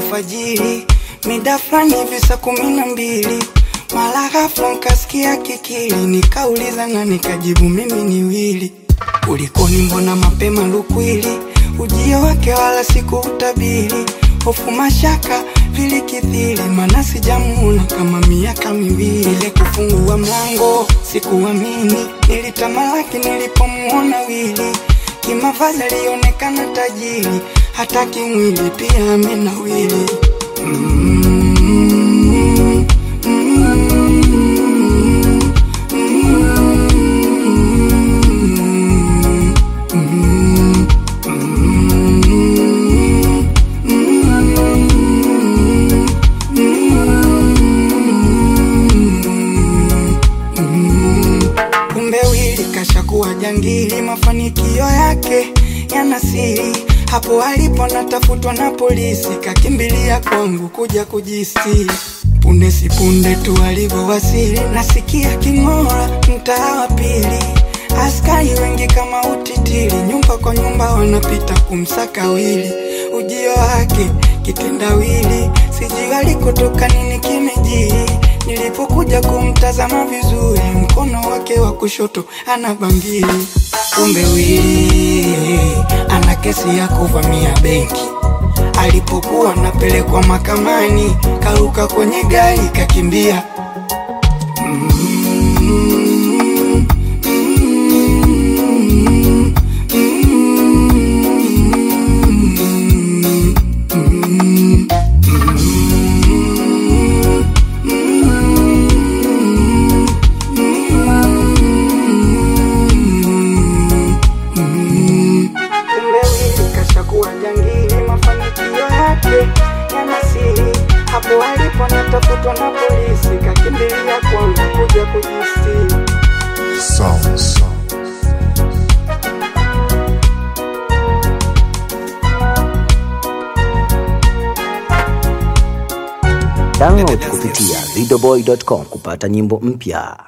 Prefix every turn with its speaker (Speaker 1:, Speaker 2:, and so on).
Speaker 1: alfajiri, mida fulani hivi saa kumi na mbili mara ghafla nkasikia kikili, nikauliza na nikajibu mimi ni Wili. Kulikoni, mbona mapema lukwili? Ujio wake wala sikuutabiri, hofu mashaka vilikithiri, mana sijamuona kama miaka miwili. Ile kufungua mlango sikuamini, nilitamalaki nilipomuona Wili. Kimavazi alionekana tajiri, hata kimwili pia amenawili. mm, Kumbe Wili kashakuwa jangili, mafanikio yake yana siri. Hapo alipo natafutwa na polisi, kakimbilia kwangu kuja kujistiri. Punde si punde tu alivyowasili, nasikia king'ora mtaa wa pili. Askari wengi kama utitiri, nyumba kwa nyumba wanapita kumsaka Wili. Ujio wake kitendawili, sijui alikotoka nini kimejiri. Nilipokuja kumtazama vizuri, mkono wake wa kushoto ana bangili. Kumbe Wili ana kesi ya kuvamia benki. Alipokuwa napelekwa mahakamani, karuka kwenye gari kakimbia. Kumbe Wili kashakuwa jangili, mafanikio yake yana siri. Hapo alipo natafutwa na polisi, kakimbilia kwangu kuja kujistiri.
Speaker 2: Sounds.
Speaker 3: Download kupitia videoboy.com kupata nyimbo mpya.